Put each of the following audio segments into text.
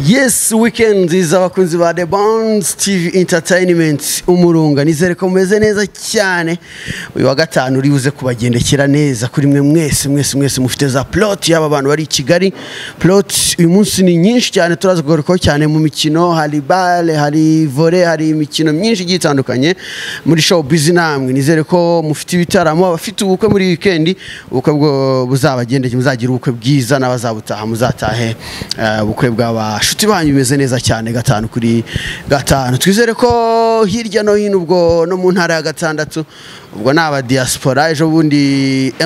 yes weekend iza abakunzi ba the bounce tv entertainment umurunga nizere ko mumeze neza cyane uyu wa gatanu uri buze kubagendekera neza kuri mwe mwese mwese mwese mufite za plot yaba abantu bari i kigali plot uyu munsi ni nyinshi cyane turaza kugarukaho cyane mu mikino hari bale hari vole hari imikino myinshi igiye itandukanye muri show bizi namwe nizere ko mufite ibitaramo abafite ubukwe muri weekend ubukwe bwo buzabagendekeye muzagira ubukwe bwiza n'abazabutaha muzatahe eh, ubukwe bw'abashuti banyu bimeze neza cyane gatanu kuri gatanu twizere ko hirya no hino ubwo no mu ntara ya gatandatu ubwo ni abadiyaspora ejo bundi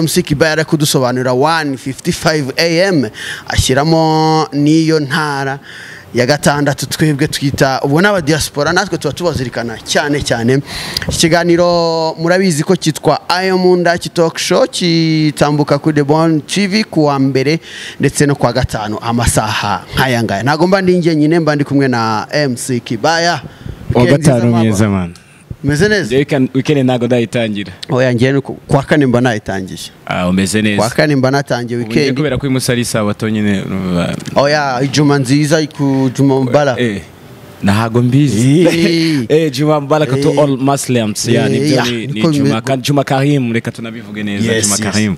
mc kiba yari ari kudusobanurira 155 am ashyiramo n'iyo ntara ya gatandatu twebwe twita ubwo n'abadiyaspora natwe tuba tubazirikana cyane cyane iki kiganiro murabizi ko cyitwa ayo mu nda talk show gitambuka kuri The Born TV ku wa mbere ndetse no ku wa gatanu amasaha nk'aya ngaya ntabwo mba ndi njyenyine mba ndi kumwe na MC Kibaya uwa Weekend nziza, gatanu mama. mwiza mani meze neza wikendi ntabwo ndayitangira oya njyewe ni ku kwa kane mba nayitangiye ah umeze ku wa neza kane mba natangiye Ubu njye wikendi kubera ko uyu munsi ari isabato nyine urumva, oya ijuma nziza ku juma mubara eh, ntabwo mbizi Eh, juma mbaraka to all muslims ya Eh, nibyo yeah, ni- ni niko juma bimeze. ka- juma karim reka tunabivuge neza Yes, juma yes. karim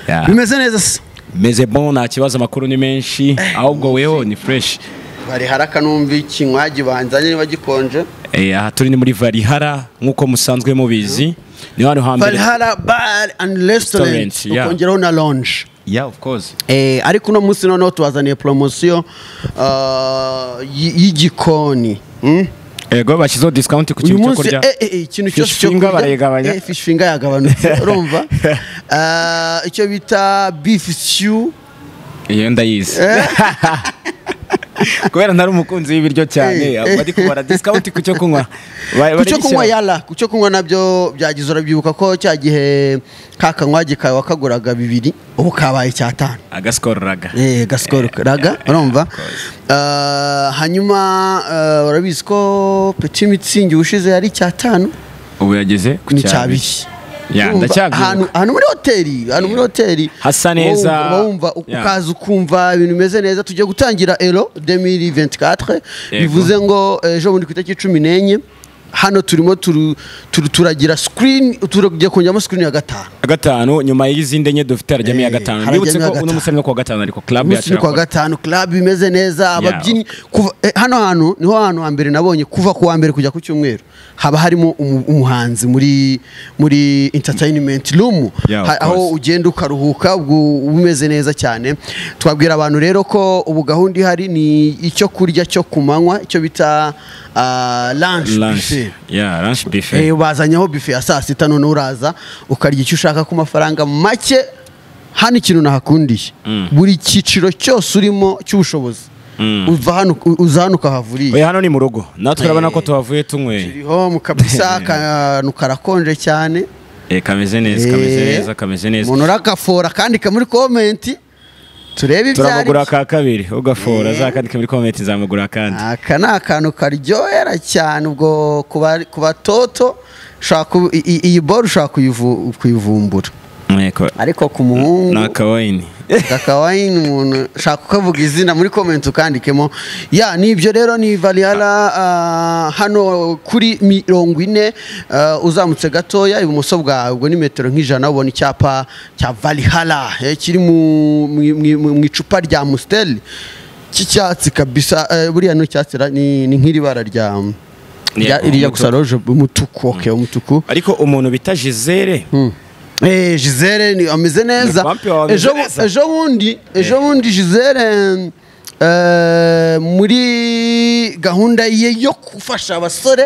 Yeah. bimeze neza se meze bon nta kibazo amakuru ni menshi ahubwo weho ni fresh bari haraka numva ikinywa gibanzanye niba gikonje Eh, aha turi ni muri varihara nk'uko musanzwe mubizi ni hano hambere Valhalla Bar and Restaurant Restaurant, yeah. ukongeraho na lounge yeah of course Eh, ariko uno munsi noneho tubazaniye poromosiyo y'igikoni Mm? yego bashyizeho discount ku uyu kintu cyo munsi kurya eh, eh, eh, ikintu cyose Fish cyo finger kurya, barayigabanya. eh, fish finger yagabanutse urumva Ah, icyo bita beef stew iyo ndayizi kubera ntari umukunzi w'ibiryo Eh, cyane eh. bari kubara discount ku cyo kunywa ku cyo kunywa yala ku cyo kunywa nabyo byagize urabyibuka ko cya gihe ka kanywa gikawe wakaguraga bibiri ubu kabaye icyatanu agasikororaga Eh, gasikoro raga urumva Ah, hanyuma ah, urabizi ko peti mitsingi ubushize yari icyatanu ubu yageze ku ni cya icyabiri abiri. Ya, Urumva, ndacyabyuka. ahantu ahantu muri hoteli ahantu muri hoteli Hasa neza. Uba wumva Ya. ukaza ukumva ibintu bimeze neza tugiye gutangira ero 2024 Yego. bivuze ngo ejo bundi ku itariki cumi n'enye hano turimo turu- turu- turagira screen turagiye kongeramo screen ya gatanu gatanu nyuma y'izindi enye dufite harajyamo iya Eh, gatanu harajyamo mbibutse iya ko uno gatanu. musore no kuwa gatanu ariko club munsi yacu ni kuwa gatanu club imeze neza ababyinnyi kuva eh, hano hantu niho hantu hambere nabonye kuva ku wa mbere kujya ku cyumweru haba harimo umu- umuhanzi muri muri entertainment room Yeah, of Ha- aho course. ugenda ukaruhuka ubwo uba umeze neza cyane twabwira abantu rero ko ubu gahunda ihari ni icyo kurya cyo ku manywa icyo bita ah, lunch buffet. lunch yeah lunch buffet Eh, bazanyeho bife ya saa sita noneho uraza ukarya icyo ushaka ku mafaranga make hano ikintu nahakundiye buri cyiciro cyose urimo cy'ubushobozi uva hano u- uza hano ukahavurira oya hano ni mu rugo natwe urabona ko tuhavuye tunyweye iriho mu kabisa akantu karakonje cyane Eh, kameze neza kameze Eh, neza kameze neza umuntu uragafora akandika muri komenti turebe ibyo ari turamugura byo. ka kabiri ugafora zakandike muri komenti nzamugura akandi aka ni akantu karyohera cyane ubwo ku bari- ku batoto ushobora ku- i- i- iyi boro ushobora kuyivu- kuyivumbura Yego. ariko ku muhungu ni akawayini Kakawayini umuntu shaka ukavuga izina muri komenti ukandikemo ya nibyo rero ni variyara hano kuri mirongo ine ah, uzamutse gatoya ibumoso bwawe ubwo ni metero nk'ijana ubona icyapa cya variyara kiri mu- mu- mu mu icupa rya musiteri cy'icyatsi kabisa eh, buriya ni icyatsi ra- ni ni nk'iri bara rya rya- rijya gusa roje umutuku okay umutuku ariko umuntu bita gisele Eh, Gisele ni ameze neza. Ni pampi wawe Ejo ameze neza. ejo bundi ejo bundi Gisele eh, muri gahunda ye yo gufasha abasore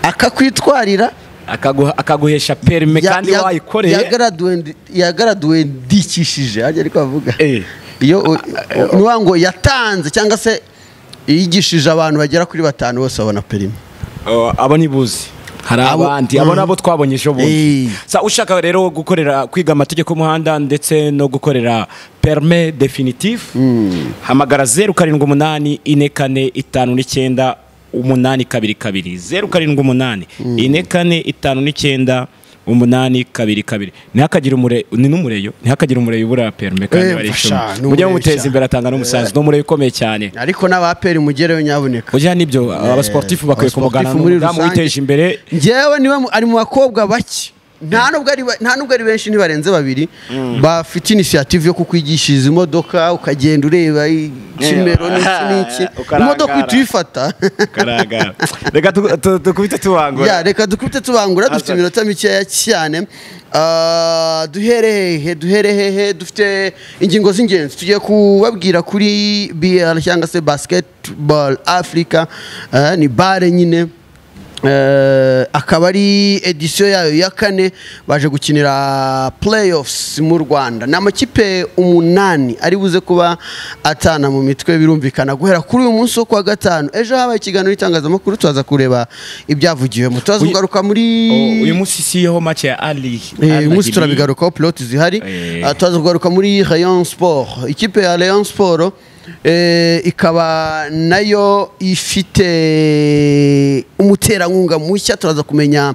akakwitwarira akagu- akaguhesha perime ya- kandi ya- wayikoreye yagaraduwe- yagaraduwe ndikishije ajya ariko avuga Eh. iyo u- u- ni wa ngo yatanze cyangwa se yigishije abantu bagera kuri batanu bose babona perime Oh, abo nibuzi hari Abo- abandi abo nabo twabonye ejo Eh. bundi Sa- ushaka rero gukorera kwiga amategeko y'umuhanda ndetse no gukorera perme definitif hamagara zeru karindwi umunani ine kane itanu n'icyenda umunani kabiri kabiri zeru karindwi umunani ine kane itanu n'icyenda umunani kabiri kabiri ntihakagire umure ni n'umureyo ntihakagire umureyo ubura perime Eh, kandi wari mfasha, icumi ni mujye umureyo mumuteza cyane. imbere atanga n'umusanzu ni umureyo ukomeye cyane ariko n'abaperi mugereyo nyabuneka burya nibyo abasportifu bakwiye kumugana abasportifu muri n'umudamu rusange. witeje imbere ngewe niwe mu- ari mu bakobwa bake nta nubwo ari ba- nta nubwo ari benshi ntibarenze babiri bafite inisiyative yo kukwigishiriza imodoka ukagenda ureba i- ikimero n'iki n'iki ukarangara. imodoka uhita uyifata karagara reka tu- tu- dukubite Ya, tubangura reka dukubite tubangura dufite Hasan. iminota mikeya cyane Ah, duhere hehe duhere hehe dufite ingingo z'ingenzi tugiye kubabwira kuri br cyangwa se basketball africa Ah, ni bare nyine Eh, akaba ari edisiyo yayo ya kane baje gukinira playoffs mu rwanda ni amakipe umunani ari buze kuba atana mu mitwe birumvikana guhera kuri uyu munsi wo kuwa gatanu ejo habaye ikiganiro n'itangazamakuru tuza kureba ibyavugiwemo tuza Uyu- kugaruka muri Oh, uyu munsi si yeho make ya ali Eh, uyu Ali munsi Gili. turabigarukaho piloti zihari Eh. Ah, tuza kugaruka muri rayon sport ikipe ya rayon sport eh, ikaba nayo ifite umuterankunga mushya turaza kumenya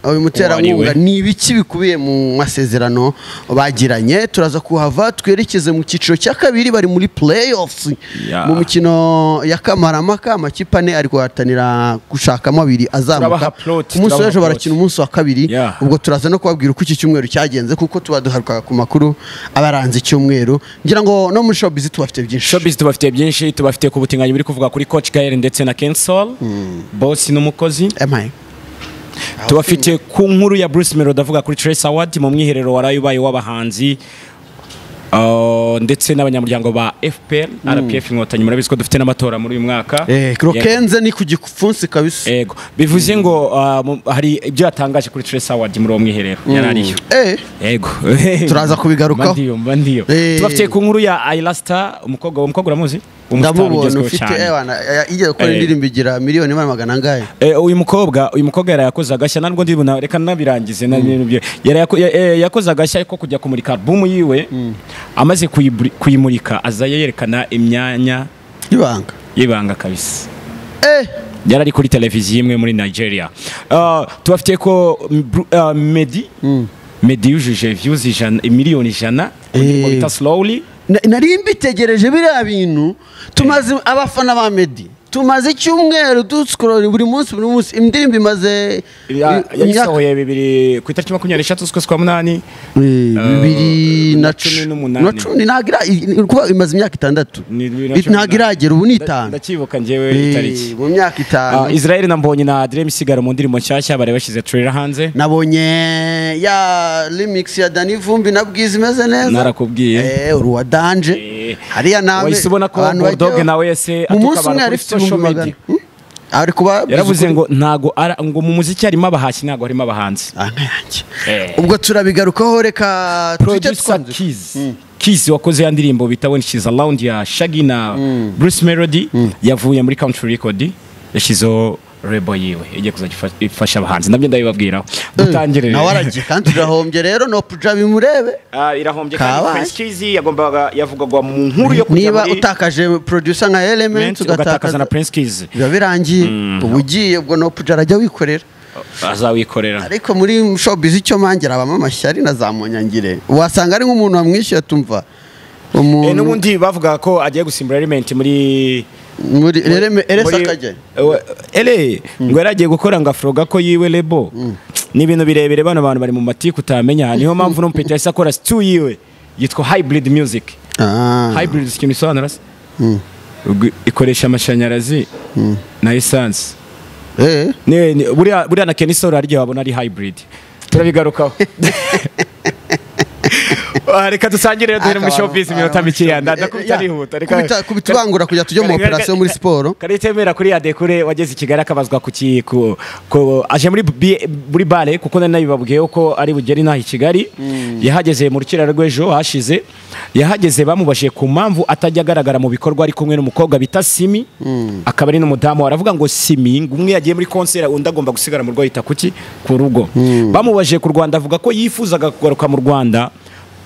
uyu muterankunga Uwariwe. ni ibiki bikubiye mu masezerano bagiranye turaza kuhava twerekeze mu cyiciro cya kabiri bari muri playoffs Ya. mu mikino ya kamaramaka amakipe ane ari guhatanira gushakamo abiri azamuka Turabaha plot, ku munsi turabaha w'ejo plot. barakina umunsi wa kabiri Yeah. ubwo turaza no kubabwira uko iki cyumweru cyagenze kuko tuba duharukaga ku makuru abaranze icyumweru ngira ngo no muri showbiz tubafite byinshi showbiz tubafitiye byinshi tubafitiye ku butinganyi buri kuvuga kuri coach gael ndetse na kensol bosi n'umukozi emaye tubafitiye ku nkuru ya bruce melody avuga kuri trace award mu mwiherero waraye ubaye w'abahanzi uh, ndetse n'abanyamuryango ba fpr rpf inkotanyi murabizi ko dufite n'amatora muri uyu mwaka eh, krokenze ni ku gipfunsi kabisa yego bivuze ngo uh, mu- hari ibyo yatangaje kuri trace award muri uwo mwiherero yari ariyo eh, yego Turaza kubigarukaho. Mba ndiyo, mba ndiyo Eh. tubafitiye ku nkuru ya ayirasita umukobwa umukobwa uramuzi Umustar ndamubona ugezweho ufite cyane. ewana igiye gukora Eh. indirimbo igira miliyoni imana magana angahe Eh, uyu mukobwa uyu mukobwa yari yakoze agashya ntabwo ndibona reka nabirangize na- n'ibyo. Yari yako- ya- eh, yakoze agashya ko kujya kumurika alubumu yiwe amaze kuyiburi- kuyimurika aza yerekana imyanya y'ibanga y'ibanga kabisa eh, yari ari kuri televiziyo imwe muri nigeria Ah, tubafitiye ko mm, Bru- ah, medi medi yujuje views ijana miliyoni ijana Eh. mu bita slowly na- nari mbitegereje biriya bintu tumaze abafana ba medi tumaze icyumweru dusikorora buri munsi buri munsi indirimbo imaze Ya- i- imyaka- yayisohoye bibiri ku itariki makumyabiri n'eshatu z'ukwezi kwa munani bibiri na cumi cumi n'umunani. na cumi ntabwo ira- i- kuba imaze imyaka itandatu Ni bibiri na I- cumi ntabwo n'umunani. iragera ubu ni Nda- itanu ndacyibuka njyewe Eh, itariki mu myaka Ah, itanu Israel na Mbonyi na Adrem Sigaro mu ndirimbo nshyashya bari bashyize trailer hanze nabonye ya remix ya dani vumbi na bwiza imeze neza narakubwiye Eh, uruwa danje Eh, hariya nawe wahise ubona ko abantu Bull Dog bajyaho. na wese mu atuka munsi abantu umwe kuri yari ifite social ibihumbi media. magana Hmm? ari kuba yaravuze ngo ntago ara- ngo mu muziki harimo abahashyi ntago harimo abahanzi Ah, nkayange. Eh. ubwo turabigarukaho reka tujye producer twanze Keys Keys wakoze ya ndirimbo bita When She's Around ya Shaggy na Bruce Melody yavuye muri Country Record yashyizeho rebo yiwe igiye kuzajya ifa- ifasha abahanzi nabyo ndabibabwiraho dutangire nawe aragiye kandi urahombye rero nopuja bimurebe Ah, irahombye kandi Kabaye. Prince Keys yagombaga yavugagwa mu nkuru yo kujya niba muri utakaje producer nka element Men's, ugatakaza na ugatakaza Prince Keys biba birangiye uba ugiye ubwo nopuja arajya wikorera azawikorera ariko muri showbiz icyo mangira abamo amashyari na za munyangire wasanga ari nk'umuntu wamwishyuye tumva Eh, umuntu n'ubundi bavuga ko agiye gusimbura element muri muri ereme- erese muri- akajya Ewe- ele ngo yari agiye gukora ngo afroga ko yiwe lebo ni ibintu birebire bano bantu bari mu matiku utamenya niyo mpamvu n'umupeta yahise akora situ yiwe yitwa hybrid music Ah. hybrid si ikintu isobanura se Ubwo ikoresha amashanyarazi na essence Eh. Ne- ne- buriya buriya na kenisoro harya wabona ari hybrid turabigarukaho Ah, reka dusangire rero duhere muri Akabaro- showbiz iminota akabaro- mikeya nda- showbiz. ndakubita Eh, eh, nihuta ya. Kubita- kubita ubangura kujya tujya mu Kare- kare- operation muri kare- siporo. kare temera kuri adekure wageze i kigali akabazwa ku ki- ku ku- aje muri bi- muri bare kuko nari nabibabwiyeho ko ari bugere inaha i kigali yahageze mu rukiraro rw'ejo hashize yahageze bamubajije ku mpamvu atajya agaragara mu bikorwa ari kumwe n'umukobwa bita simi akaba ari n'umudamu aravuga ngo simi ngo umwe yagiye muri konseri undi agomba gusigara mu rugo yita kuki ku rugo bamubajije ku rwanda avuga ko yifuzaga kugaruka mu rwanda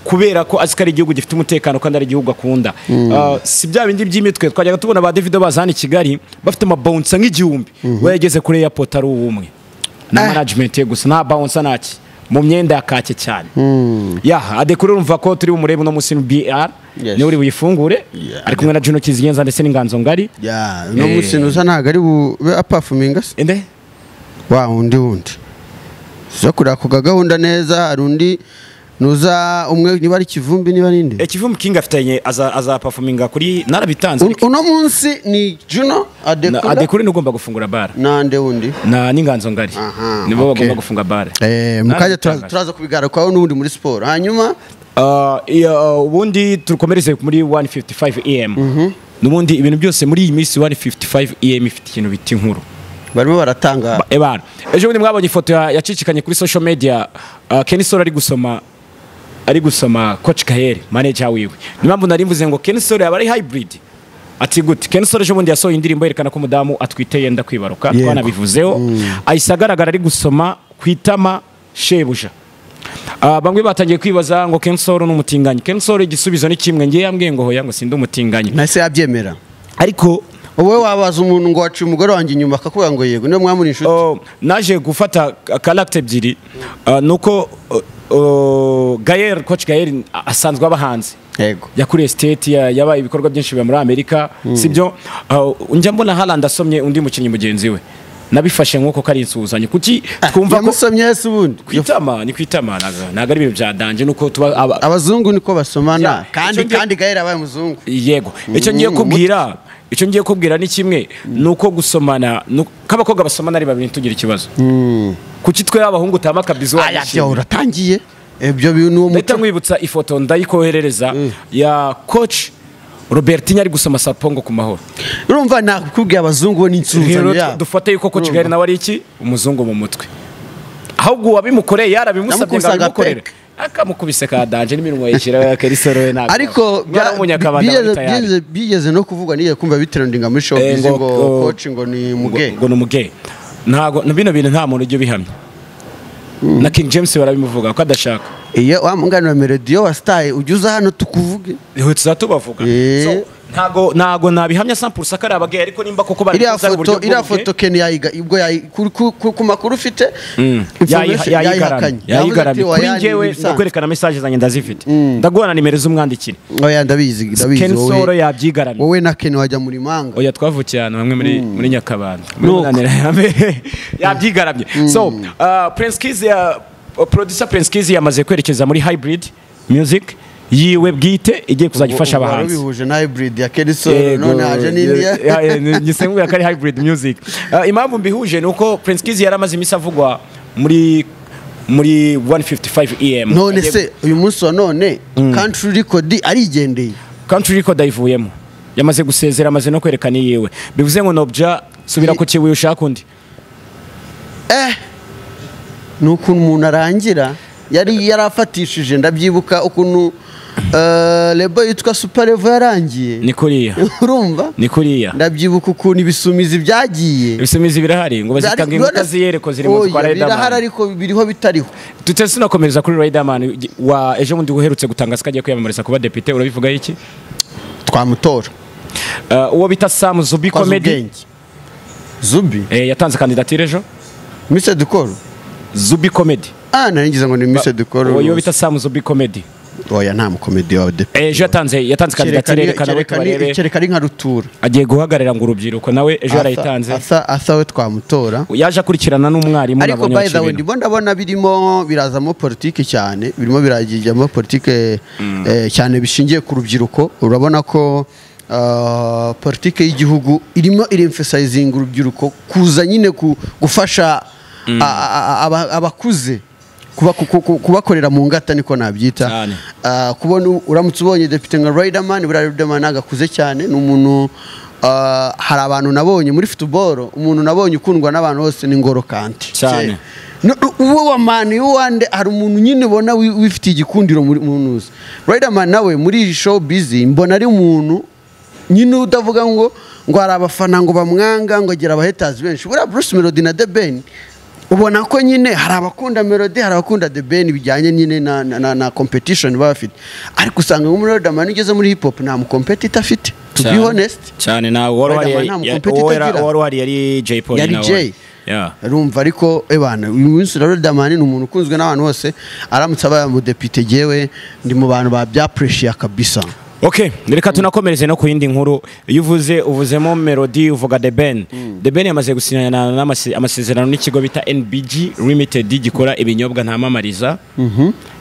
kubera ko azi ko ari igihugu gifite umutekano kandi ari igihugu akunda Ah, si bya bindi by'imitwe twajyaga tubona ba davido baza hano i kigali bafite amabawunsa nk'igihumbi we yageze kuri airport ari uw'umwe na Ah. management ye gusa nta bawunsa ntaki mu myenda ya kake cyane yaha adekuru urumva ko turi bumurebe uno munsi br Yes. niwe uri buyifungure Yeah. ari kumwe na juno kizigenza ndetse n'inganzo ngari ya uno Eh. munsi nuza ntabwo ari bube apafuminga se ende wa undi wundi zo kureba ku kagahunda neza hari undi nuza umwe niba ari kivumbi niba ari indi ekivumbi kingi afitanye aza- azapafuminga kuri narabitanze Un- uno munsi ni juno Na- adekura adekuru niwe ugomba gufungura bara nande wundi na n'inganzo ngari Aha, nibo okay. bagomba gufunga bare Eh, mukajya tura- Narabitangaje. turaza kubigarukaho n'ubundi muri siporo hanyuma Uh, iya, uh, ubundi turukomereze muri 155 am n'ubundi ibintu byose muri iyi minsi 155 am ifite ikintu bita inkuru barimo baratanga Ba- ebana ejo bundi mwabonye ifoto ya- yacicikanye kuri social media uh, kenisoro ari gusoma ari gusoma coach kaheri manager wiwe niyo mpamvu nari mvuze ngo kenisoro yaba ari hybrid ati gute kenisoro ejo bundi yasohoye indirimbo yerekana ko umudamu atwite yenda kwibaruka Yego. twanabivuzeho ahise agaragara ari gusoma ku itama shebuja Ah, bamwe batangiye kwibaza ngo kensoro ni umutinganyi kensoro igisubizo ni kimwe ngewe yambwiye ngo hoya ngo sindi umutinganyi nahise yabyemera ariko wowe wabaza umuntu ngo waciye umugore wanjye inyuma akakubwira ngo yego niyo mwamuri inshuti Oh, naje gufata ka- karagita ebyiri ah, nuko oh, oh, gayeri koci gayeri asanzwe aba hanze yego yakuriye siteti ya- yabaye ibikorwa byinshi biba muri amerika sibyo Ah, njya mbona harandi asomye undi mukinnyi mugenzi we nabifashe nk'uko ko ari insuhuzanyo kuki twumva ko yamusomye hasi ubundi ku itama ni ku itama ntago- ntago ari ibintu byadanje nuko tuba aba- abazungu niko basomana Ya, kandi icyo ngiye- kandi gahera abaye umuzungu yego icyo ngiye kubwira icyo ngiye kubwira ni kimwe ni uko gusomana ni uko- ko abakobwa basomana ari babiri ntitugire ikibazo kuki twe abahungu utama akabizo aya byo uratangiye ibyo bintu uwo ndahita muco nkwibutsa ifoto ndayikoherereza ya coach robertinho ari gusoma sapongo ku mahoro urumva nakubwiye abazungu bo rero n'insunzanyo yabo dufate yuko coach Urumva. gari nawe ari iki umuzungu mu mutwe ahubwo uwabimukoreye yarabimusabye ngo Yamukusaga abimukorere peke. akamukubise ka danje n'iminwa yishyira kerisoro we ntabwo ariko Mwana bya- w'umunyakabanda bigeze- aba tayari. bigeze- bigeze no kuvuga n'igihe kumva bitrendinga muri Eh, showbiz ngo- ngo ngo- coach ngo ni muge ngo ni umugeyi ntabwo bino bintu nta muntu ujya ubihamya na king james barabimuvuga ko adashaka iyo wa mungani wa melodiyo wa sitayi ujya uza hano tukuvuge inkweto zatubavuga Eh. ntago ntago nabihamya sampurusa ko ari abageye ariko nimba koko bari iriya kuza mu buryo foto iriya bw'ubuge- foto ken yayiga ubwo yayi- ku- ku- ku ku makuru ufite yayiha- information yayigaramye Yavuze ati, yayigaramye kuri "Oya, ni njyewe ibisanzwe." no kwerekana mesaje zanjye ndazifite ndaguha na nimero z'umwandikire oya ndabizi ndabizi Ken Solo wowe yabyigaramye wowe na ken wajya muri manga oya twavukiye ahantu hamwe muri muri nyakabanda Muri Nuko. munanira ya mbere. yabyigaramye so uh, prince kiz ya uh, producer prince kiz yamaze kwerekeza muri hybrid music yiwe bwite igiye kuzajya ifasha Ubu- ubu abahanzi warabihuje na hybrid ya ken solo Yego, none haje n'indiya ya- ya- ya- ngise nkubwira ko ari hybrid music Ah, impamvu mbihuje ni uko prince kiz yari amaze iminsi avugwa muri muri 155 em none se uyu munsi wa none country record arigendeye country record ayivuyemo yamaze gusezera amaze no kwerekana iyiwe bivuze ngo nobja subira ku kibuye ushaka undi eh ni ukuntu umuntu arangira yari yarafatishije ndabyibuka ukuntu eh, lebo yitwa super level yarangiye ni kuriya urumva ni kuriya ndabyibuka ukuntu ibisumizi byagiye ibisumizi birahari ngo bazitange inkuta ziyereko ziri mu Oya, kwa birahari Riderman ariko biriho bitariho tutese tunakomereza kuri Riderman wa ejo bundi uherutse gutangaza ko agiye kwiyamamariza kuba depite urabivuga iki twamutora Uh, uwo bita Sam Zubi twazi Comedy ubwenge zubi eh, yatanze kandidatire ejo mise dukoro Zubi Comedy ah naringize ngo ni mise dukoro uwo yo bita Sam Zubi Comedy oya nta mukomedi wawe de Eh, ejo yatanze yatanze kandidatire kereka yerekana ni- aho kereka ni- tubarebe kereka ari nka rutura agiye guhagararira ngo urubyiruko nawe ejo Asa- yarayitanze asa- asa we twamutora yaje akurikirana n'umwarimu ariko nabonye by the baca way ibintu. ndimo ndabona birimo birazamo politiki cyane birimo birajyamo politiki eh, cyane bishingiye ku rubyiruko urabona ko ah, politiki y'igihugu irimo iremfesayizinga urubyiruko kuza nyine ku- gufasha a- a- a- aba- abakuze kuba- ku- ku- ku- kubakorera mu ngata niko nabyita Cyane. Ah, kubona u- uramutse ubonye depite nka riderman buriya riderman ntabwo akuze cyane ni umuntu ah, hari abantu nabonye muri futuboro umuntu nabonye ukundwa n'abantu bose ni ngoro kanti Cyane. Kera. No, uwo wa mani wande hari umuntu nyine ubona wi- wifitiye igikundiro muri munuzi riderman nawe muri iyi show bizi mbona ari umuntu nyine udavuga ngo ngo hari abafana ngo bamwanga ngo agira abahetazi benshi buriya bruce melody na the ben ubona ko nyine hari abakunda melody hari abakunda the ben bijyanye nyine na, na, na, na competition baba bafite ariko usanga nko muri riderman ugeze muri hip hop nta mucompetita afite to be Cyane. honest cyane nawe uwari Riderman uhari nta ya- mukompetita uwari- agira. uwari uhari yari Jay Polly yari nawe. jay Yeah. rumva ariko ebana uyu munsi rero damani ni umuntu ukunzwe n'abantu bose aramutse abaye umudepite gewe ndi mu bantu babyapureshiya kabisa ok reka tunakomereze no ku yindi nkuru iyo uvuze uvuzemo melody uvuga the ben the ben yamaze gusinyana n'amase- amasezerano n'ikigo bita nbg limited gikora ibinyobwa ntamamariza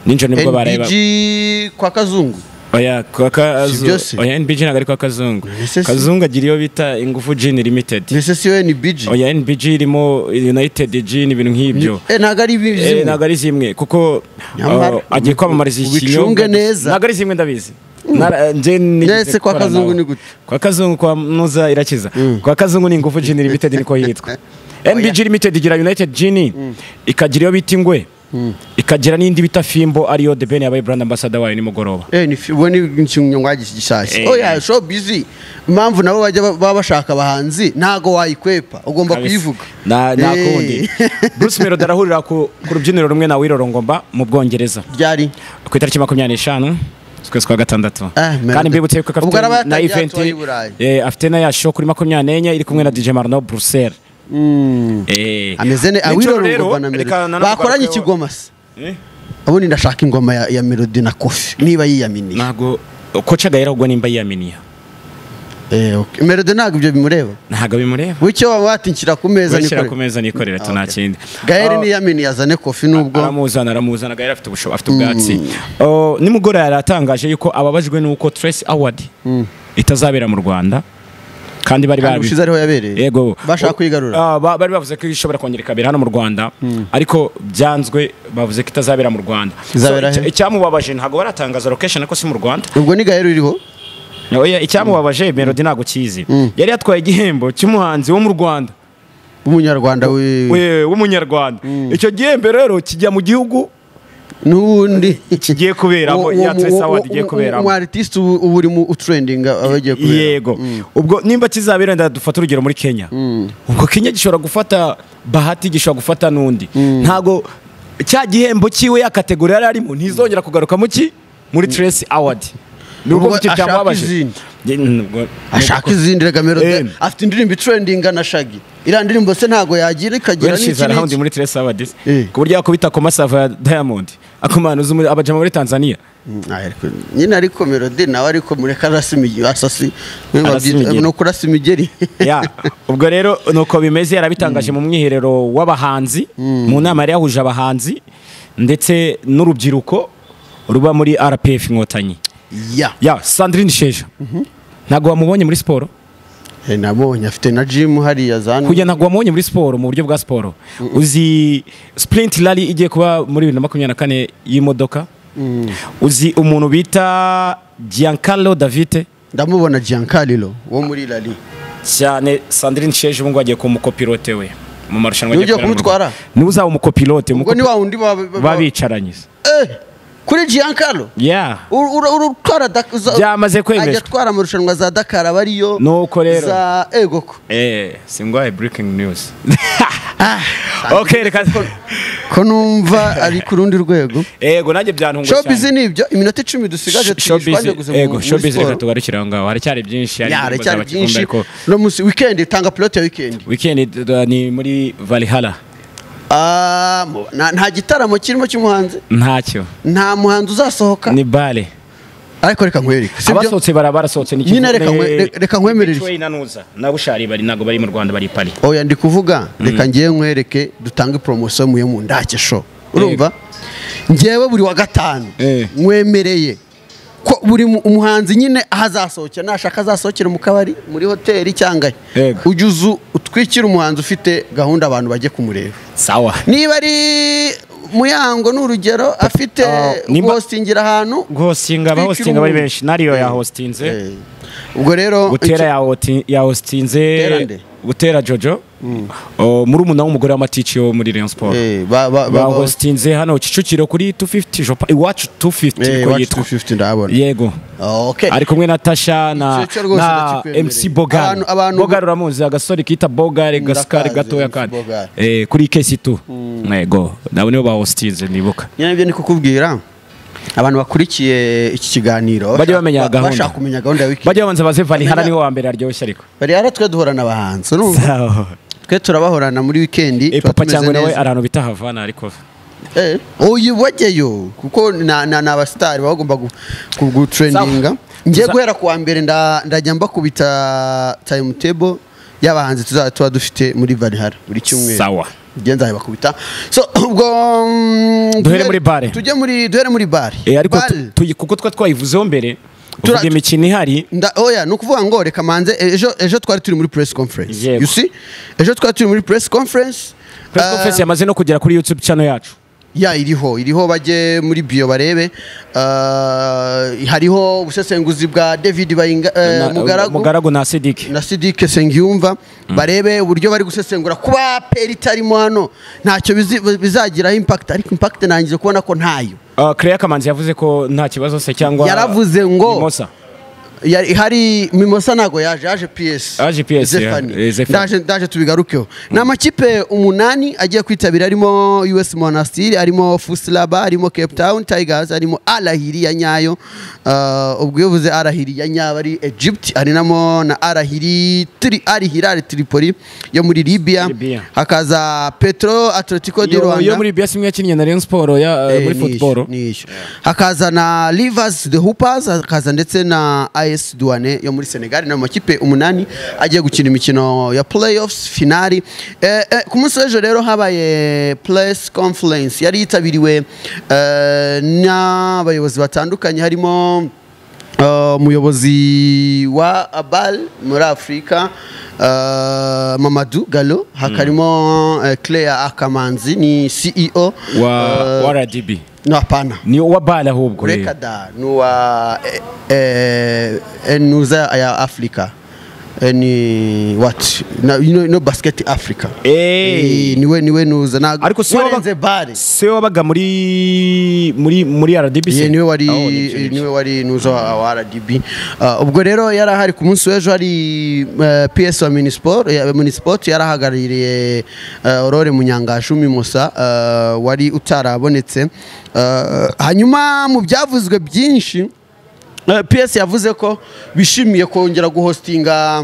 ninjoro nibwo bareba NBG kwa kazungu oya kwa Si kazu byose? oya nbg ntabwo ari kwa kazungu Ese si- kazungu agira iyo bita ingufu gin limited ndetse si we ni biji oya nbg irimo united gin ibintu nk'ibyo Eh, ntabwo ari Eh, bizimu ntabwo ari zimwe kuko Nyamara- uh, agiye kwamamariza iki ubicunge kinyobwa. neza. ntabwo ari zimwe ndabizi Nara- nje nigeze Nese kwa gukorana Kazungu nabo. ni gute? kwa kazungu kwa muza irakiza kwa kazungu ni ingufu gin limited niko yitwa nbg limited igira united gin ikagira iyo bita ingwe ikagira n'indi bita fimbo ariyo the ben yabaye brand ambassador wayo nimugoroba Eh, ni fi- ubu ni inshinga gishyashya Eh. oya show bizi impamvu nabo bajya ba- baba bashaka abahanzi ntago wayikwepa ugomba Kabisa. kuyivuga Na- nta Eh. kundi bruce melody arahurira ku ku rubyiniro rumwe na wirorongomba mu bwongereza ryari ku itariki makumyabiri n'eshanu z'ukwezi kwa gatandatu Ah, man. kandi mbibutse ko Ubwo araba afite na yatangiye event atuye i Burayi. eh, afite na ya show kuri makumyabiri n'enye iri kumwe na DJ Marno Bruxelles Eh. ameze ne Rero awirora rero, ngo na melody reka nanone bakoranye tugarukeho- ikigoma se Eh? ubundi ndashaka ingoma ya, ya melody na kofi niba yiyaminiye ntabwo koca gahera ubwo nimba yiyaminiye eh, okay. melody ntabwo ibyo bimureba ntabwo bimureba wicyo waba watinshyira ku meza shyira nikore ku meza nikorera Ah, tuna okay. kindi gahere Ah, niyaminiye azane kofi nubwo aramuzana aramuzana gahera afite ubushobo afite ubwatsi Oh, nimugoroba yaratangaje yuko ababajwe n'uko Trace Award itazabera mu Rwanda kandi bari kandi babi ushize ariho yabereye yego bashaka kuyigarura Ah, ba- bari bavuze ko ishobora kongera ikabera hano mu rwanda ariko byanzwe bavuze ko itazabera mu rwanda Izabera So, he? icya- icyamubabaje ntabwo baratangaza location ko si mu rwanda ubwo ni gahere uriho Oya, icyamubabaje melody ntabwo kizi yari yatwaye igihembo cy'umuhanzi wo mu rwanda umunyarwanda we we- w'umunyarwanda icyo gihembo rero kijya mu gihugu n'ubundi kigiye kuberamo Uwo- ya uwo- Trace uwo- Award igiye uwo- kuberamo uwo artist ubu uba urimo utrendinga aba agiye kubera yego ubwo nimba kizabera nda dufata urugero muri kenya ubwo kenya gishobora gufata bahati gishobora gufata n'undi ntago cya gihembo cyiwe ya kategori yari arimo ntizongera kugaruka mu ki muri trace award ni Ubwo ubwo buke ashaka byamubabaje izindi. Ye- nubwo- ashaka izindi rega melody Em. afite indirimbo itrendinga na shagi iriya ndirimbo se ntabwo yagira ikagira yarashyize n'iki arawundi n'iki muri trace award Eh. ku buryo yakubita ku masava ya diamond akumanuza umu- abajama muri tanzania Mm, ah, ariko- nyine ariko melody nawe ariko mureka arasa imigeri asasi Arasa imigeri. ni ukurasa imigeri Ya, ubwo rero nuko bimeze yarabitangaje mu mwiherero w'abahanzi mu nama yari yahuje abahanzi ndetse n'urubyiruko ruba muri RPF inkotanyi ya ya Sandrine Sheja ntabwo wamubonye muri siporo Eh, nabonye afite na jimu hariya zana kujya ntabwo wamubonye muri siporo mu buryo bwa siporo uzi sprint rally igiye kuba muri bibiri na makumyabiri na kane y'imodoka uzi umuntu bita Giancarlo Davite ndamubona Giancarlo wo muri lali cyane Sandrine Sheje ubu ngubu agiye kuba umukopilote we mu marushanwa Niwe ugiye agiye kubera mu kumutwara? Rwanda. niwe uzaba umukopilote ubwo ni wa wundi ba- ba- ba- babicaranye Eh, kuri Giancarlo ya Uru- uru- urutwara Dak- za- byamaze ajya kwemezwa atwara amarushanwa za dakar aba ariyo Nuko rero. za egoko eh singwaye breaking news okay reka ko numva ari ku rundi rwego ego nanjye byantunguye showbiz ni ibyo iminota icumi dusigaje tuyishwanjaguze mu- ego muri showbiz siporo. reka tugarukire aho ngaho haracyari byinshi hari Ya, indirimbo haracyari z'abakinnyi byinshi ariko no munsi weekend tanga plot ya weekend weekend uh, ni muri valhalla Ah, mu- nta nta gitaramo kirimo cy'umuhanzi ntacyo nta muhanzi uzasohoka ni bale ariko reka nkwereke sibyo abasohotse bara barasohotse ni Nyine reka nkwe- re- reka nkwemerere iki. nanuza nabushari bari ntabwo bari mu rwanda bari i Paris. oya ndi kuvuga reka ngewe nkwereke dutange poromosiyo muye mu ndake sho urumva ngewe buri wa gatanu Eh. nkwemereye ko buri mu- umuhanzi nyine aho azasohokera nashaka azasohokera mu kabari muri hoteli cyangwa he Yego. ujye uzu utwikire umuhanzi ufite gahunda abantu bajye kumureba sawa niba ari muyango ni urugero afite Ah, nimba- hostingira ahantu guhosinga abahostinga bari benshi nariyo yahostinze Eh. ubwo rero gutera ya hoti- ya Gutera hostinze nde? gutera jojo O, muri umuna w'umugore w'amatici wo muri rayon sport Eh, ba- ba- ba- ba hostinze hano kicukiro kuri 250 shop iwacu 250 Eh, niko iwacu yitwa 250 ndabona yego okay ari kumwe na tasha na, Icyo cyo rwose na ndakikwemereye. mc bogare Abantu- abantu- bogare uramuzi agasore kita bogare gasikari Ndakazi, gatoya MC kandi Bogare. Eh, kuri kesi tu yego nabo nibo ba hostinze nibuka nyine ibyo ni kukubwira abantu bakurikiye iki kiganiro Bajye bamenya ba- gahunda. bashaka kumenya gahunda ya wiki bajya babanza baze valihara Amenya- niho wa mbere aryoshye ariko bari haratwe duhorana abahanzi urumva Sawa. twe turabahorana muri wikendi Eh, tuba papa tumeze cyangwa nawe neza. ari ahantu bita havana ariko Eh, uyu wajyayo kuko na- na- ni abasitari baba bagomba gu- ku- gutrendinga Sawa. ngiye Tuza- guhera kuwa mbere nda- ndajya mbakubita timetable y'abahanzi tuzaba tuba dufite muri varihara buri cyumweru Sawa. ngiye nzabibakubita so ubwo mm, Duhere tujye- muri bare. tujye muri duhere muri bare Eh, ariko Bare. tu- tuyi- kuko twa twayivuzeho mbere Tura- uvuga imikino ihari Nda, oya ni ukuvuga ngo reka manze ejo ejo twari turi muri press conference Yego. you see ejo twari turi muri press conference press Ah, conference yamaze no kugera kuri youtube channel yacu ya iriho iriho bajye muri bio barebe Uh, hariho ubusesenguzi bwa david Bayinga- eh, Na- mugaragu mugaragu na sidiki na sidike sengiyumva barebe uburyo bari gusesengura kuba peri itarimo hano ntacyo bizi- bizagiraho impact ariko impact nangije kubona ko ntayo Uh, Claire Kamanzi yavuze ko nta kibazo se cyangwa Yaravuze ngo- Mimosa. Yari- hari mimosa ntago yaje yaje ps Yaje PS, ya- eh, Zephanie. ndaje ndaje tubigarukeho ni amakipe umunani agiye kwitabira arimo us monastir arimo fusilaba arimo cape town tigers arimo arahiri ya nyayo Ah, ubwo iyo uvuze arahiri ya nyayo ari egypt harinamo na arahiri tri arihirari tripoli yo muri libya Libya. hakaza petro atletico de Yo- rwanda yo muri bias imwe yakinnye na Rayon Sport ya uh, Eh, muri ni football issue, ni issue. hakaza na rivers the hoopers hakaza ndetse na as duane yo muri senegal ni amakipe umunani agiye gukina imikino ya playoffs finali eh, eh, ku munsi w'ejo rero habaye press conference yari yitabiriwe eh, n'abayobozi batandukanye harimo eh, umuyobozi wa abal muri afurika eh, mamadu galo hakarimo eh, claire akamanzi ni ceo wa eh, wa RDB no hapana ni wa bala ahubwo eh. ureka da ni uwa eh, eh, enuza ya africa Eh, ni what Na- no, no basket africa Hey. Eh, niwe niwe nuza ntabwo ariko si we wabaga- warenze bare si we wabaga muri muri muri RDB se Ye, niwe wari Oh, nibyo, nibyo. niwe wari nuza wa wa RDB Uh, ubwo rero yari ahari ku munsi w'ejo hari uh, PS wa Municipal ya Municipal yari ahagarariye uh, Aurore Munyangashu Mimosa uh, wari utarabonetse Uh, hanyuma mu byavuzwe byinshi uh, PS yavuze ko bishimiye kongera guhostinga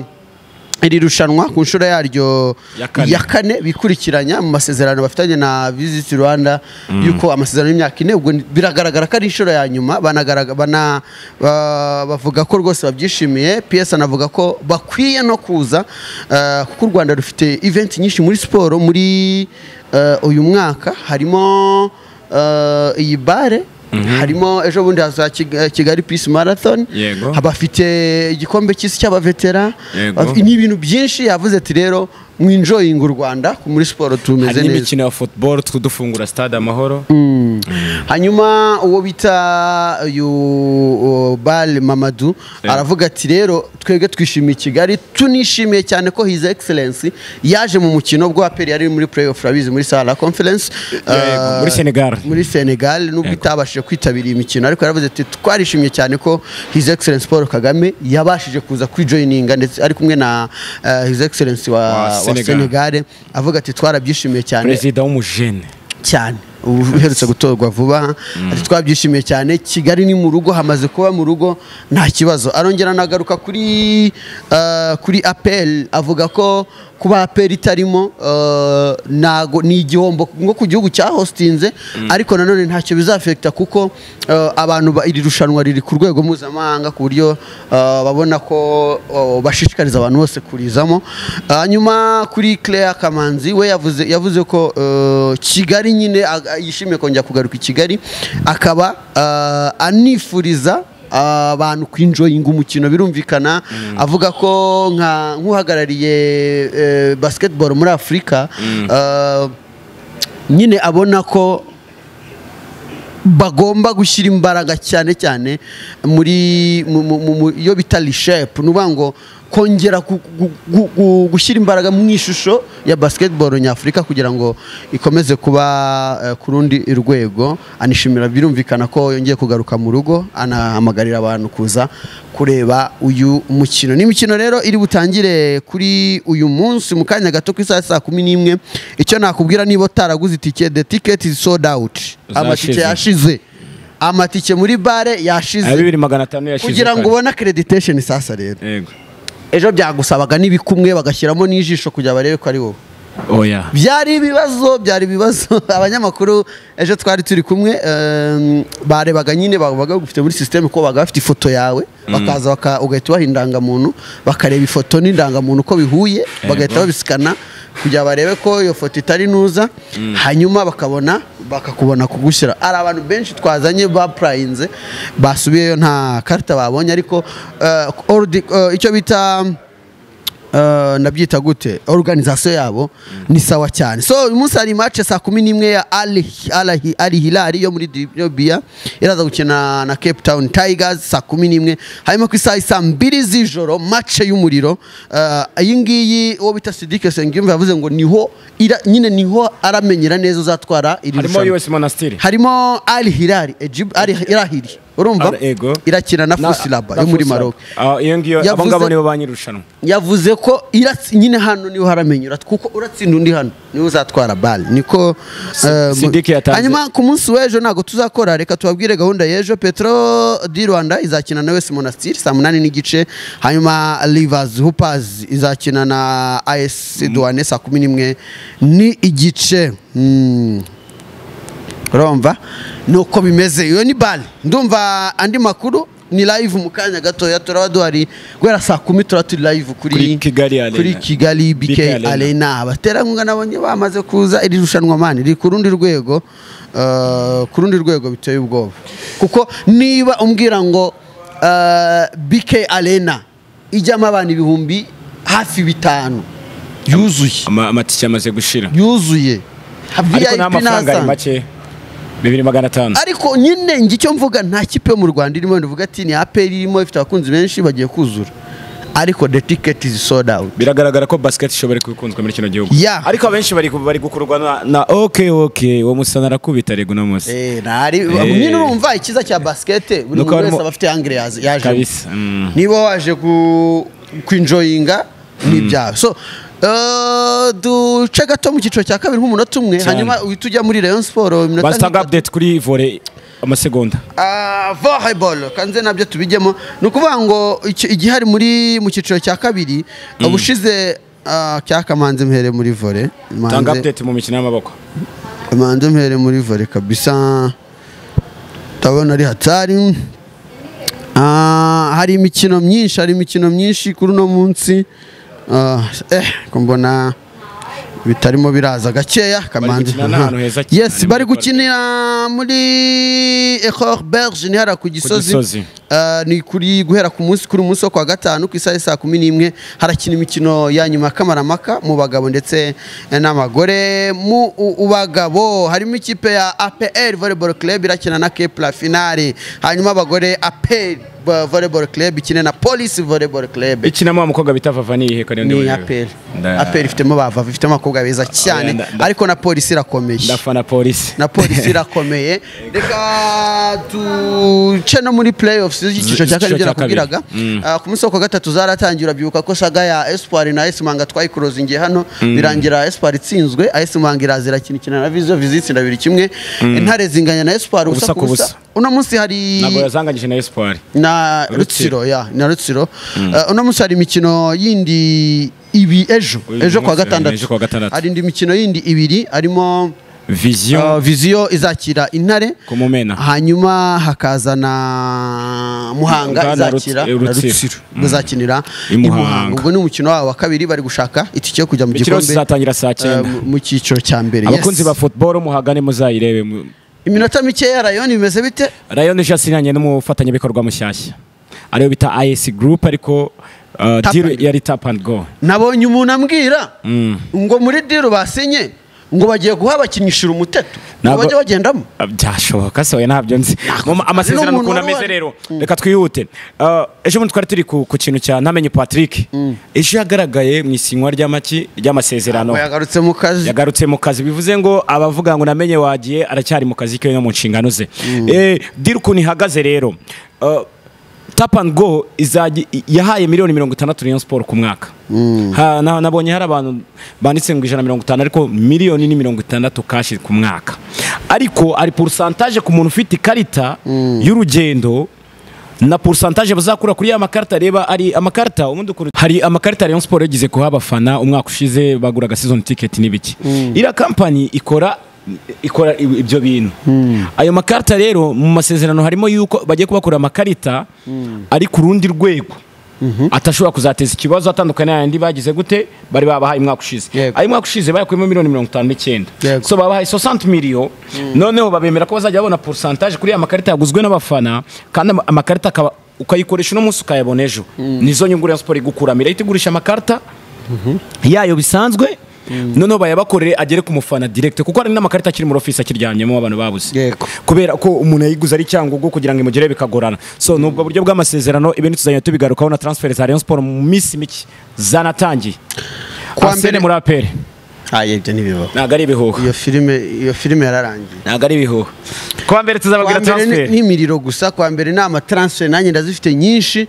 iri rushanwa ku nshuro yaryo Ya kane. ya kane bikurikiranya mu masezerano bafitanye na Visit Rwanda yuko amasezerano y'imyaka ine ubwo biragaragara ko ari inshuro ya nyuma banagarag- bana- ba- bavuga ko rwose babyishimiye PS anavuga ko bakwiye no kuza eh, kuko u Rwanda rufite event nyinshi muri siporo muri eh, uyu mwaka harimo eh, iyi bare harimo ejo bundi haza Kig- eh, Kigali Peace Marathon Yego. abafite igikombe cy'isi cy'abavetera Yego. Abafite- ni ibintu byinshi yavuze ati rero mwinjoyinga u rwanda ku- muri siporo tumeze hari neza n'imikino ya football twudufungura stade amahoro hanyuma uwo bita uyu uh, bale mamadu aravuga ati rero twebwe twishimiye kigali tunishimiye cyane ko his excellence yaje mu mukino bwo aperi yari muri playoff rabizi muri sala conference Yego, muri Senegal. muri senegal nubwo Yego. itabashije kwitabira iyi mikino ariko yaravuze ati twarishimye cyane ko his excellence paul kagame yabashije kuza kwijoyininga ndetse ari kumwe na uh, his excellence wa, Wa wa Senegal. senegal avuga ati twarabyishimiye cyane perezida w'umujene cyane ubu uherutse gutorwa vuba ati twabyishimiye cyane kigali ni mu rugo hamaze kuba mu rugo nta kibazo arongera anagaruka kuri eh, kuri apel avuga ko kuba apel itarimo eh, ntago ni igihombo nko ku gihugu cya hostinze ariko nanone ntacyo bizafekita kuko eh, abantu ba- iri rushanwa riri ku rwego mpuzamahanga ku buryo eh, babona ko oh, bashishikariza abantu bose kurizamo hanyuma kuri Claire Kamanzi we yavuze yavuze ko eh, Kigali nyine ag- yishimiye kongera kugaruka i Kigali akaba eh, anifuriza eh, abantu kwinjoyinga umukino birumvikana avuga ko nka nk'uhagarariye eh, basketball muri Afurika eh, nyine abona ko bagomba gushyira imbaraga cyane cyane muri mu- mu- mu- mu- iyo bita reshape ni ukuvuga ngo kongera gu- gu- gu- gu- gushyira imbaraga mu ishusho ya basketball nyafurika kugira ngo ikomeze kuba eh, ku rundi rwego anishimira birumvikana ko yongeye kugaruka mu rugo anahamagarira abantu kuza kureba uyu mukino ni imikino rero iri butangire kuri uyu munsi mu kanya gato ku isaha ya saa kumi n'imwe icyo nakubwira niba utaraguze itike the ticket is sold out amatike Zashize. yashize amatike muri bare aya yashize bibiri magana atanu yashize kugira ngo kare. ubone accreditation sasa rero Yego. ejo byagusaba n'ibikumwe bagashyiramo n'ijisho kugira barebe ko ari wowe oya byari ibibazo byari ibibazo abanyamakuru ejo twari turi kumwe em, barebaga nyine babaga bagufite muri sisiteme ko babaga bafite ifoto yawe bakaza baka- ugahita ubaha indangamuntu bakareba ifoto n'indangamuntu uko bihuye bagahita babisikana kugira barebe ko iyo foto itari nuza hanyuma bakabona bakakubona kugushyira hari abantu benshi twazanye bapurayinze basubiyeyo nta karita babonye ariko eh, ordi- eh, icyo bita Uh, nabyita gute organization yabo ni sawa cyane so uyu munsi hari match saa kumi n'imwe ya Ali, Al- Al Hilal yo muri Ethiopia iraza gukina na Cape Town Tigers saa kumi n'imwe hanyuma ku isaha saa mbiri z'ijoro match y'umuriro uh, iyi ngiyi uwo bita Sidike Sengiyumva yavuze ngo niho ira, nyine niho aramenyera neza uzatwara iri harimo rushanwa US Monastir harimo Al Hilal Egypt Al Hilal urumva Al- Ego. irakina na Na- Fusilaba na yo muri Fusilaba. Maroc Ah, iyo ngiyo abo Yavuze- ngabo nibo banyirushanwa yavuze ko iratsi- nyine hano niho haramenyera kuko uratsinda undi hano niwe uzatwara bale niko eh, Sidiki yatanze. hanyuma ku munsi w'ejo ntabwo tuzakora reka tubabwire gahunda y'ejo petro di rwanda izakina na wese monastir saa munani n'igice hanyuma rivers hoopers izakina na as duwane saa kumi n'imwe ni igice Mm. urumva ni uko bimeze iyo ni bale ndumva andi makuru ni live mu kanya gatoya turaba duhari guhera saa kumi turaba turi live kuri Kuri Kigali Arena. kuri kigali bk BK Arena. arena abaterankunga nabonye bamaze kuza iri rushanwa mani riri ku rundi rwego eh, ku rundi rwego biteye ubwoba kuko niba umbwira ngo eh, bk arena ijyamo abantu ibihumbi hafi bitanu yuzuye Ama- amatike amaze gushira yuzuye ariko VIP nta mafaranga ari ntasanzwe. make bibiri magana atanu ariko nyine njye icyo mvuga nta kipe yo mu rwanda irimo ndavuga ati ni aperi irimo ifite abakunzi benshi bagiye kuzura ariko the ticket is sold out biragaragara ko basket ishobora kubikunzwe muri kino gihugu Yeah. ariko abenshi bari ku- bari gukururwa na, na ok ok uwo musana arakubita rego uno munsi Eh, ntari- Eh. nyine urumva ikiza cya basikete buri muntu Nuko wese harimo- aba afite angire yaje- yaje kabisa Mm. niba waje ku- kwinjoyinga ni ibyawe so eh, duce gato mu cyiciro cya kabiri nk'umunota umwe Cyane. hanyuma uhita ujya muri rayon siporo iminota bazitanga nk'itatu. update kuri vore amasegonda Ah, volleyball kanze nabyo tubijyemo ni ukuvuga ngo iki- igihari muri mu cyiciro cya kabiri ubushize ah, cyaka manze mhere muri volley manze tanga update mu mikino y'amaboko manze mhere muri volley kabisa ndabona ari hatari Ah, hari imikino myinshi hari imikino myinshi kuri uno munsi Ah, eh ko mbona bitarimo biraza gakeya kamanzi gukinira n'ahantu heza cyane, yes muri bari parike. gukinira muri ecor berge ni hariya ku Gisozi. gisozi Ah, ni kuri guhera ku munsi kuri umunsi wo kwa gatanu ku isaha ya saa kumi n'imwe harakina imikino ya nyuma ya kamaramaka mu bagabo ndetse n'abagore mu u- bagabo harimo ikipe ya APR volleyball club irakina na Kepler finale hanyuma abagore APR volleyball club ikine na Police volleyball club ikinamo wa mukobwa bita vava niyihe kare ni APR APR ifitemo bavava ifitemo abakobwa beza cyane nda- nda- ariko na Police irakomeye ndafana polisi na polisi irakomeye reka duce no muri playoffs z'icyiciro cya kabiri Z'icyiciro ibyo cya kabiri. nakubwiraga Ah, ku munsi wo ku wa gatatu zaratangiye urabyuka ko saga ya espoir na AS Manga twayikurozingiye hano birangira espoir itsinzwe AS Manga iraza irakina ikina na Vision Vision itsinda bibiri kimwe intare zinganya na espoir ubusa ku busa uno munsi hari ntabwo yazanganyije na espoir na Rutsiro. rutsiro ya na rutsiro Eh, uno munsi hari imikino yindi ibi ejo ejo kuwa Uyu munsi, eh, ejo kuwa gatandatu gatandatu. hari indi mikino yindi ibiri harimo vision Uh, viziyo izakira intare ku mumena hanyuma hakaza na muhanga Muhanga na izakira Rutsi- na Rutsiro. rutsiro bazakinira i I Muhanga. muhanga ubwo ni umukino wabo wa kabiri bari gushaka itike yo kujya mu imikino yose gikombe izatangira saa uh, cyenda mu- mu cyiciro cya mbere Yes. abakunzi ba football muhagane muzayirebe mu- iminota mikeya rayoni bimeze bite Rayon Jasin yanye n'umufatanyabikorwa mushyashya ariyo bita IS Group ariko uh, Tap deal and- yari tap and go nabonye umuntu ambwira Mm. ngo muri diru basinye ngo bagiye guha abakinishira umuteto ngo Ntabwo- bajye bagendamo Ah, byashoboka se oya ntabyo nzi Mu- amasezerano n'umuntu ukuntu wari ameze wari- rero reka twihute Uh, ejo bundi twari turi ku ku kintu cya ntamenye Patrick ejo yagaragaye mu isinywa ry'amaki ry'amasezerano yagarutse mu kazi yagarutse mu kazi bivuze ngo abavuga ngo namenye wagiye aracyari mu kazi ke no mu nshingano ze Eh, dira ukuntu ihagaze rero Uh, tap and go izajya i- yahaye miliyoni mirongo itandatu Rayon Sport ku mwaka Ha- na- nabonye hari abantu banditse ngo ijana na mirongo itanu ariko miliyoni ni mirongo itandatu kashi ku mwaka ariko ari porosantaje ku muntu ufite ikarita y'urugendo na pourcentage bazakura kuri ya makarita reba ari amakarita ubundi ukuntu hari amakarita Rayon Sport yagize kuha abafana umwaka ushize baguraga season ticket n'ibiki iriya kampani ikora ikora i- ibyo bintu ayo makarita rero mu masezerano harimo yuko bagiye kubakura amakarita ari ku rundi rwego atashobora kuzateza ikibazo atandukanye n'ayandi bagize gute bari babahaye umwaka ushize Yego. ayo umwaka ushize bayakuyemo miliyoni mirongo itanu n'icyenda Yego. so babahaye 60 miliyo noneho babemera ko bazajya babona pourcentage kuri ya makarita yaguzwe n'abafana kandi ama- amakarita akaba ukayikoresha uno munsi ukayabona ejo nizo nyungu Rayon Sport igukura irahita igurisha amakarita yayo bisanzwe noneho bayabakorere agere ku mufana direct kuko hari n'amakarita akiri muri office akiryamyemo abantu babuze Yego. kubera ko umuntu yayiguze ari cyangugu kugira ngo imugere bikagorana so ni ubwo buryo bw'amasezerano ibintu tuzajya tubigarukaho na transfer za Rayon Sport mu minsi mike zanatangiye Kwa Arsene mbere- muri APR aya ibyo ntibibaho ntabwo ari ibihuha iyo filime iyo filime yararangiye ntabwo ari ibihuha kuwa mbere kwa tuzababwira mbere ni- transfer n'imiriro gusa kwa mbere ni amatransfer nanjye ndazifite nyinshi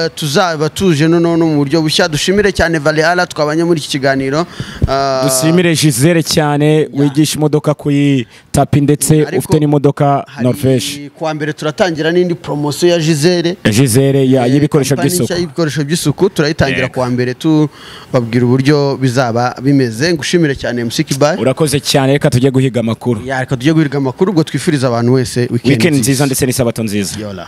Eh, tuzaba tuje noneho no mu buryo bushya dushimire cyane valeala twabanye muri iki kiganiro Eh, dushimire Gisele cyane wigisha imodoka kuyi tapi ndetse Ariko ufite n'imodoka hari- Norvège kuwa mbere turatangira n'indi poromosiyo ya gisele Gisele ya- y'ibikoresho Kampani by'isuku nshya y'ibikoresho by'isuku turayitangira Yego. kuwa mbere tubabwira uburyo bizaba bimeze ngushimire cyane msikibaye urakoze cyane reka tujye guhiga amakuru reka tujye guhiga amakuru ubwo twifuriza abantu wese wikendi nziza ndetse n'isabato nziza Yola.